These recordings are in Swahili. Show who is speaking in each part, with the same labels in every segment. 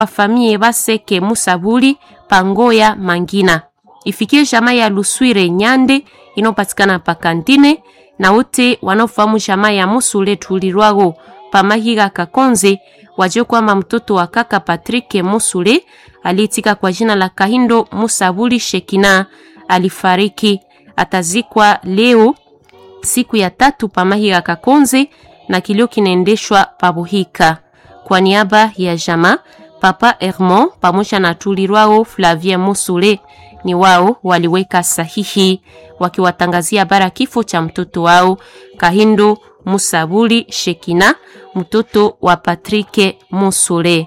Speaker 1: famille Baseke Musabuli Pangoya Mangina. Ifikie jamaa ya Luswire Nyande inopatikana pa Kantine na wote wanaofahamu jamaa ya Musule Tulirwago Pamahiga Kakonze wajue kwamba mtoto wa kaka Patrick Musule aliyetika kwa jina la Kahindo Musabuli Shekina alifariki. Atazikwa leo siku ya tatu Pamahiga Kakonze na kilio kinaendeshwa Pabuhika. Kwa niaba ya jamaa Papa Hermon pamoja na Tulirwao Flavien Musule ni wao waliweka sahihi wakiwatangazia bara kifo cha mtoto wao Kahindo Musabuli Shekina, mtoto wa Patrick Musule.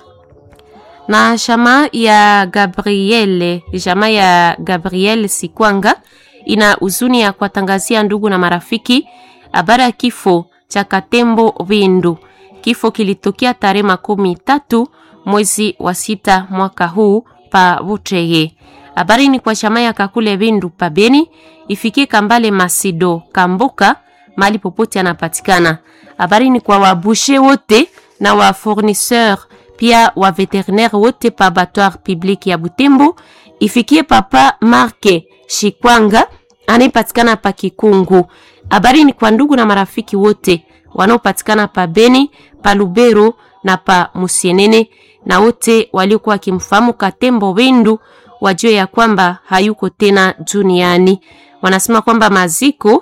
Speaker 1: Na jamaa ya Gabriele, jamaa ya Gabriel Sikwanga ina huzuni ya kuwatangazia ndugu na marafiki habari ya kifo cha Katembo Bindu. Kifo kilitokea tarehe makumi tatu mwezi wa sita mwaka huu pa Buteye. Habari ni kwa chama ya Kakule Bindu pa Beni, ifikie Kambale Masido Kambuka mali popote anapatikana. Habari ni kwa wabushe wote na wa fournisseur pia wa veterinaire wote pa abattoir public ya Butembo, ifikie papa Marke Shikwanga anayepatikana pa Kikungu. Habari ni kwa ndugu na marafiki wote wanaopatikana pa Beni, pa Lubero na pa Musienene na wote waliokuwa wakimfahamu Katembo Bindu wajue ya kwamba hayuko tena duniani. Wanasema kwamba maziko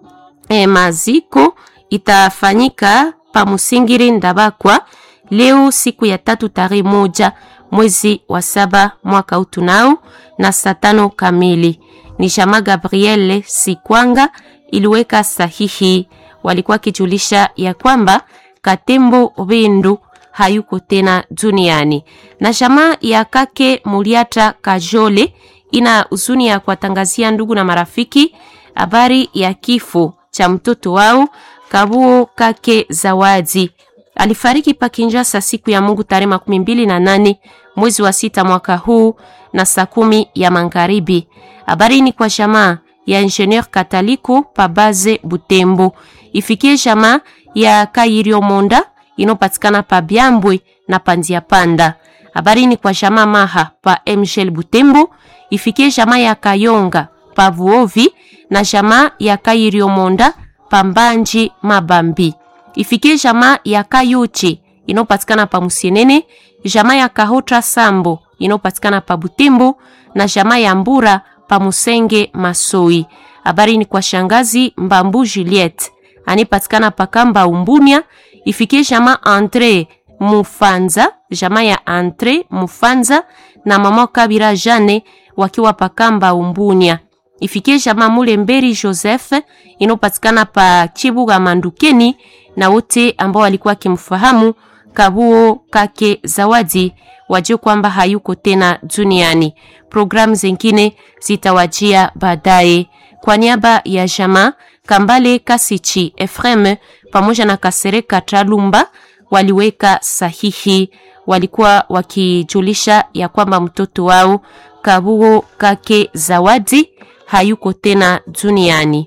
Speaker 1: eh, maziko itafanyika pa Musingiri Ndabakwa leo siku ya tatu tarehe moja mwezi wa saba mwaka huu tunao na saa tano kamili. Ni Shama Gabriele Sikwanga iliweka sahihi, walikuwa kijulisha ya kwamba Katembo Bindu hayuko tena duniani. Na jamaa ya kake Muliata Kajole ina huzuni ya kuwatangazia ndugu na marafiki habari ya kifo cha mtoto wao Kabuo Kake Zawadi. Alifariki pa Kinshasa siku ya Mungu tarehe makumi mbili na nane mwezi wa sita mwaka huu na saa kumi ya magharibi. Habari ni kwa jamaa ya Ingenieur Kataliko pa Baze Butembo. Ifikie jamaa ya Kairio Monda inopatikana pa Byambwe na Pandia Panda. Habari ni kwa jamaa Maha pa Mshel Butembo. Ifikie jamaa ya Kayonga pa Vuovi na jamaa ya Kairio Monda pa Mbanji Mabambi. Ifikie jamaa ya Kayuchi inopatikana pa Musienene, jamaa ya Kahotra Sambo inopatikana pa Butembo na jamaa ya Mbura pa Musenge Masoi. Habari ni kwa shangazi Mbambu Juliette anipatikana pa Kamba Umbunia. Ifikie jamaa Andre Mufanza, jamaa ya Andre Mufanza na mama Kabira Jane wakiwa pa Kamba Umbunia. Ifikie jamaa Mulemberi Joseph inopatikana pa Chibuga Mandukeni na wote ambao walikuwa wakimfahamu Kabuo Kake Zawadi wajue kwamba hayuko tena duniani. Programu zingine zitawajia baadaye. Kwa niaba ya jamaa Kambale Kasichi Efrem pamoja na Kasereka Tralumba waliweka sahihi, walikuwa wakijulisha ya kwamba mtoto wao Kabuo Kake Zawadi hayuko tena duniani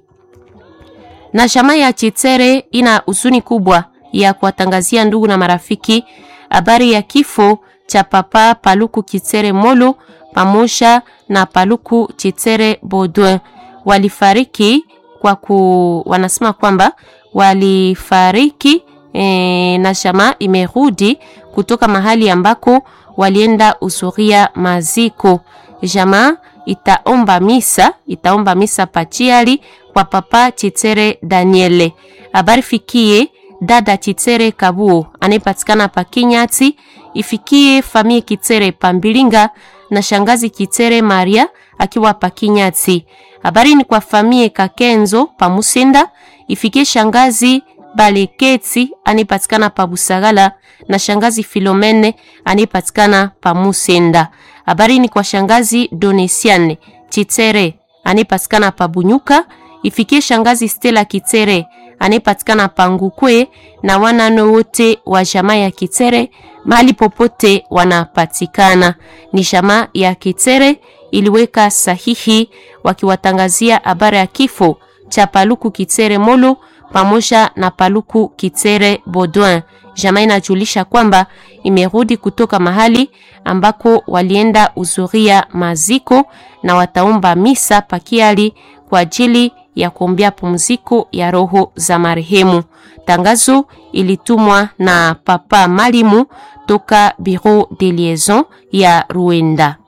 Speaker 1: na jamaa ya Chitere ina huzuni kubwa ya kuwatangazia ndugu na marafiki habari ya kifo cha papa Paluku Chitere Molo pamoja na Paluku Chitere Baudouin. Walifariki kwa ku, wanasema kwamba walifariki e, na jamaa imerudi kutoka mahali ambako walienda usuria maziko. Jamaa itaomba misa, itaomba misa pachiali kwa papa Chitere Daniele. Habari fikie dada Chitere Kabuo anayepatikana pa Kinyati, ifikie famie Kitere Pambilinga na shangazi Kitere Maria akiwa pa Kinyati. Habari ni kwa famie Kakenzo pa Musenda, ifikie shangazi Baleketi anayepatikana pa Busagala na shangazi Filomene anayepatikana pa Musenda. Habari ni kwa shangazi Donesiane Chitere anayepatikana pa Bunyuka ifikie shangazi Stella Kitere anayepatikana Pangukwe na wanano wote wa jamaa ya Kitere mahali popote wanapatikana. Ni jamaa ya Kitere iliweka sahihi wakiwatangazia habari ya kifo cha Paluku Kitere Molo pamoja na Paluku Kitere Baudouin. Jamaa inajulisha kwamba imerudi kutoka mahali ambako walienda uzuria maziko na wataomba misa pakiali kwa ajili ya kuombea pumziko ya roho za marehemu. Tangazo ilitumwa na Papa Malimu toka Bureau de Liaison ya Ruenda.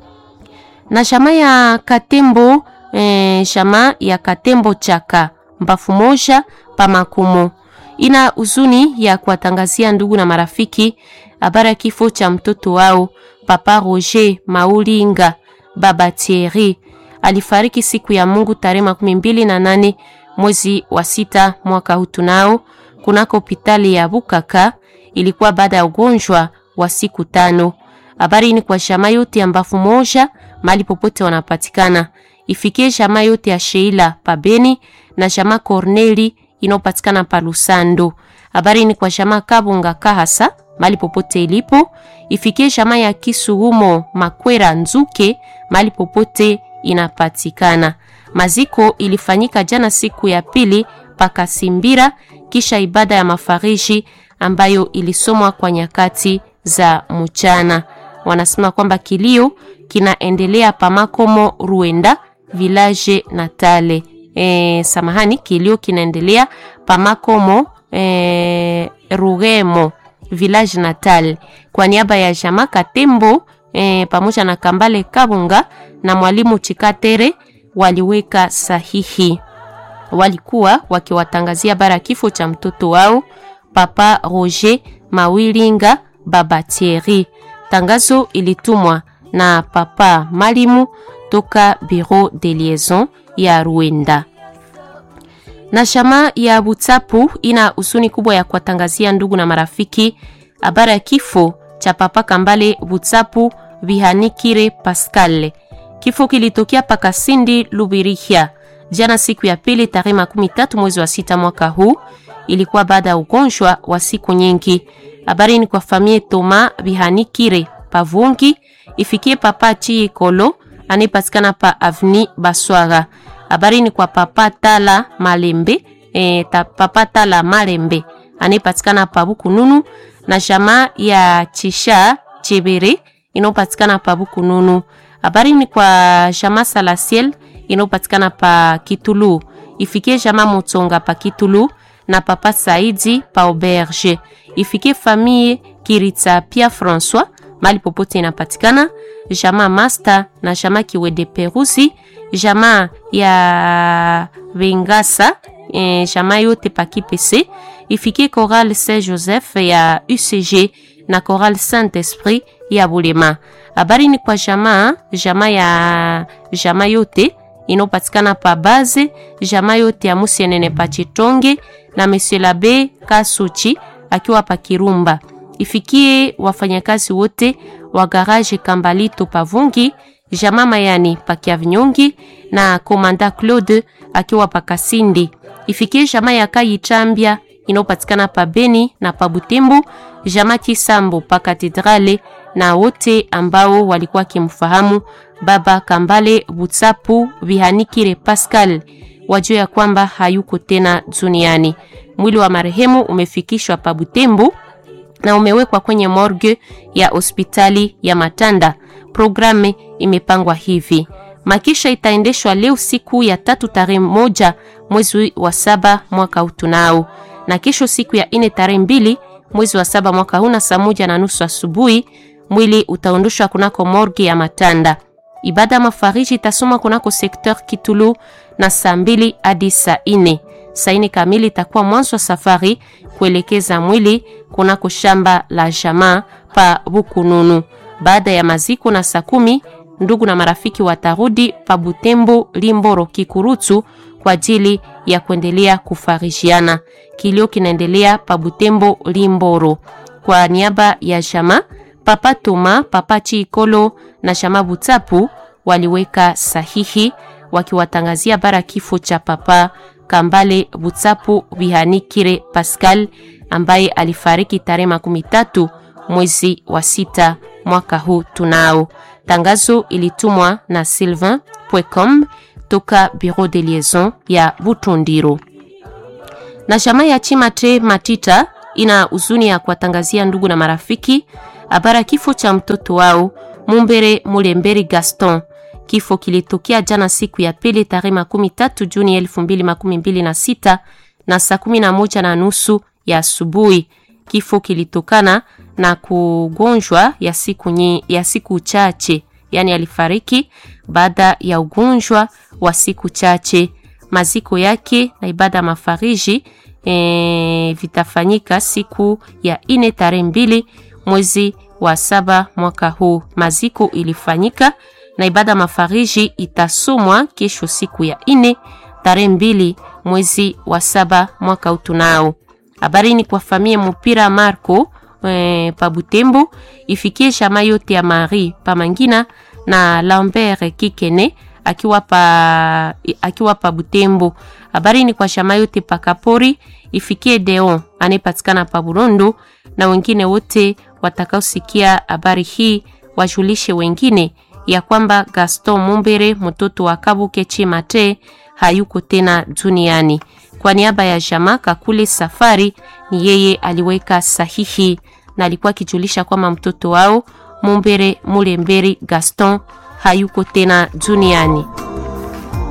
Speaker 1: Na shama ya Katembo eh, shama ya Katembo chaka mbafu moja pa makumo ina huzuni ya kuwatangazia ndugu na marafiki habari ya kifo cha mtoto wao Papa Roger Maulinga Baba Thierry alifariki siku ya Mungu tarehe makumi mbili na nane mwezi wa sita mwaka huu tunao kunako hospitali ya Bukaka. Ilikuwa baada ya ugonjwa wa siku tano. Habari ni kwa shama yote ya mbafu moja mali popote wanapatikana, ifikie shama yote ya Sheila Pabeni na shama Corneli inayopatikana pa Lusando. Habari ni kwa shama Kabunga Kahasa mali popote ilipo, ifikie shama ya Kisugumo Makwera Nzuke mali popote inapatikana. Maziko ilifanyika jana siku ya pili paka Simbira, kisha ibada ya mafariji ambayo ilisomwa kwa nyakati za mchana. Wanasema kwamba kilio kinaendelea pamakomo Ruenda village Natale. E, samahani, kilio kinaendelea pamakomo e, Rugemo village Natal kwa niaba ya Jama Katembo e, pamoja na Kambale Kabunga na mwalimu Chikatere waliweka sahihi. Walikuwa wakiwatangazia bara kifo cha mtoto wao Papa Roger Mawilinga Baba Thierry. Tangazo ilitumwa na Papa Malimu toka Bureau de Liaison ya Ruenda. Na shama ya Butsapu ina husuni kubwa ya kuwatangazia ndugu na marafiki habari ya kifo cha Papa Kambale Butsapu Bihanikire Pascal. Kifo kilitokea Pakasindi Lubirihia jana siku ya pili tarehe makumi tatu mwezi wa sita mwaka huu. Ilikuwa baada ya ugonjwa wa siku nyingi. Habari ni kwa famie Toma Bihanikire Pavungi ifikie Papa Chi Kolo anayepatikana pa Avni Baswara. Habari ni kwa Papa Tala Malembe e, ta, Papa Tala Malembe anayepatikana pa Bukununu na jamaa ya Chisha Chebere inayopatikana pa Bukununu. Habari ni kwa jamaa Salasiel inayopatikana pa Kitulu, ifikie jamaa Mutsonga pa Kitulu na Papa Saidi pa Auberge, ifikie famille Kiritsa Pia François mali popote inapatikana, jamaa Master na jamaa Kiwede Perusi, jamaa ya Vengasa e, jamaa yote pa Kipese, ifikie Chorale Saint Joseph ya UCG na Chorale Saint Esprit ya Bulema. Habari ni kwa jamaa jamaa ya jamaa yote inopatikana pa base jamaa yote ya Musienene pa Chitonge na Monsieur Labe Kasuchi akiwa pa Kirumba. Ifikie wafanyakazi wote wa garage Kambalito Pavungi, jamaa Mayani pa Kiavinyongi na Komanda Claude akiwa pa Kasindi. Ifikie jamaa ya Kayichambia inayopatikana pa Beni na pa Butembo, jamaa Kisambo pa Katedrale na wote ambao walikuwa kimfahamu Baba Kambale Butsapu Bihanikire Pascal wajua ya kwamba hayuko tena duniani. Mwili wa marehemu umefikishwa pa Butembo na umewekwa kwenye morgue ya hospitali ya Matanda. Programu imepangwa hivi: makisha itaendeshwa leo siku ya tatu tarehe moja mwezi wa saba mwaka utunao, na kesho siku ya ine tarehe mbili mwezi wa saba mwaka huu na saa moja na nusu asubuhi mwili utaondoshwa kunako morgue ya Matanda. Ibada ya mafariji itasoma kunako sekteur Kitulu na saa mbili hadi saa ine. Saa ine kamili itakuwa mwanzo wa safari kuelekeza mwili kunako shamba la jamaa pa Bukununu. Baada ya maziko na saa kumi ndugu na marafiki watarudi pa Butembo, Limboro, Kikurutu kwa ajili ya kuendelea kufarijiana. Kilio kinaendelea pa Butembo, Limboro. Kwa niaba ya jamaa Papa Toma, Papa Chiikolo na Shama Butsapu waliweka sahihi wakiwatangazia bara kifo cha Papa Kambale Butsapu Bihanikire Pascal ambaye alifariki tarehe makumi tatu mwezi wa sita mwaka huu. Tunao tangazo ilitumwa na Sylvain Pwecom toka Bureau de Liaison ya Butundiro na Shama ya Chimate Matita ina huzuni ya kuwatangazia ndugu na marafiki habari ya kifo cha mtoto wao Mumbere Mulemberi Gaston. Kifo kilitokea jana siku ya pili tarehe makumi tatu Juni elfu mbili makumi mbili na sita na saa kumi na moja na nusu ya asubuhi. Kifo kilitokana na kugonjwa ya siku, nye, ya siku chache, yaani alifariki baada ya ugonjwa wa siku chache. Maziko yake na ibada ya mafariji e, vitafanyika siku ya ine tarehe mbili mwezi wa saba mwaka huu. Maziko ilifanyika na ibada mafariji itasomwa kesho siku ya ine tarehe mbili mwezi wa saba mwaka utunao. Habari ni kwa famia mupira Marco e, pa Butembo ifikie shama yote ya Marie pa Mangina na Lambert Kikene akiwa pa, akiwa pa Butembo. Habari ni kwa shama yote pa Kapori ifikie Deon anayepatikana pa Burondo na wengine wote watakaosikia habari hii wajulishe wengine ya kwamba Gaston Mumbere mtoto wa Kabuke Chimate hayuko tena duniani. Kwa niaba ya jamaa Kakule Safari, ni yeye aliweka sahihi na alikuwa akijulisha kwamba mtoto wao Mumbere Mulemberi Gaston hayuko tena duniani.